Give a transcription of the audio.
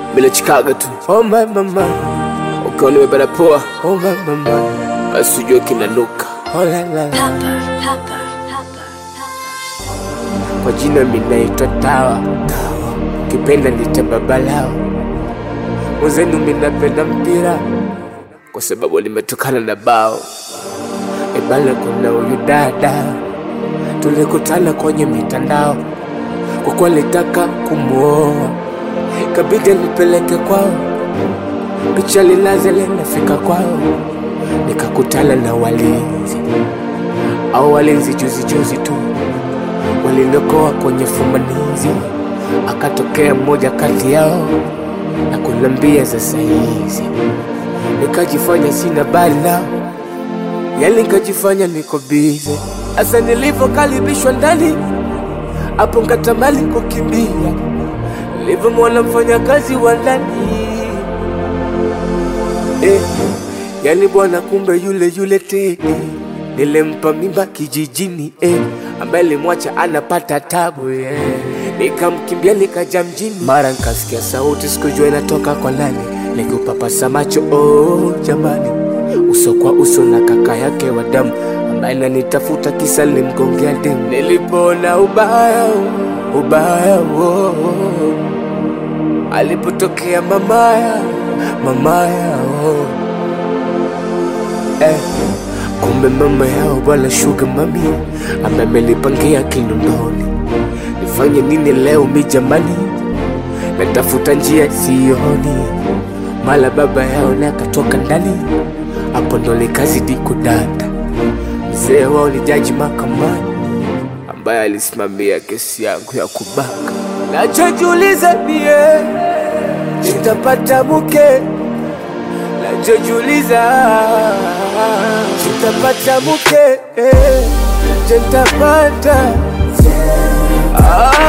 bila chikaga tu oh my mama ukiwa nimebana poa oh my mama basi ujue kinanuka oh la la Pepper, pepper, pepper, kwa jina minaitwa Tawa, Tawa. kipenda nita babalao mwenzenu minapenda mpira kwa sababu limetokana na bao ebana. Kuna huyu dada tulikutana kwenye mitandao, kwa kuwa litaka kumuoa kabidi nipeleke kwao, picha lilaze linafika kwao, nikakutana na walinzi au walinzi juzi juzi tu walinokoa kwenye fumanizi, akatokea mmoja kati yao na kunambia za saizi, nikajifanya sina bali nao, yani nikajifanya niko bize. Asa nilivyokaribishwa ndani hapo, nkatamani kukimbia, nilivyomwona mfanyakazi wa ndani eh, yani bwana, kumbe yule yule Tedi nilimpa mimba kijijini eh, ambaye limwacha anapata tabu yeah. Nikamkimbia nikaja mjini, mara nkasikia sauti sikujua inatoka kwa nani, nikupapasa macho oh, jamani, uso kwa uso na kaka yake wa damu ambaye nanitafuta kisa limgongea demu. Nilipoona ubaya ubaya oh, oh. alipotokea mamaya mamaya oh. eh. Kumbe mama yao bwana shuga mami ambaye amenipangia kinondoni. Nifanye nini leo mi jamani, natafuta njia sioni, mala baba yao naye akatoka ndani, hapo ndo nikazidi kudata. Mzee wao ni jaji mahakamani ambaye alisimamia kesi yangu ya kubaka. Nachojiuliza mie nitapata mke nachojiuliza nitapata mke eh, je, nitapata ah,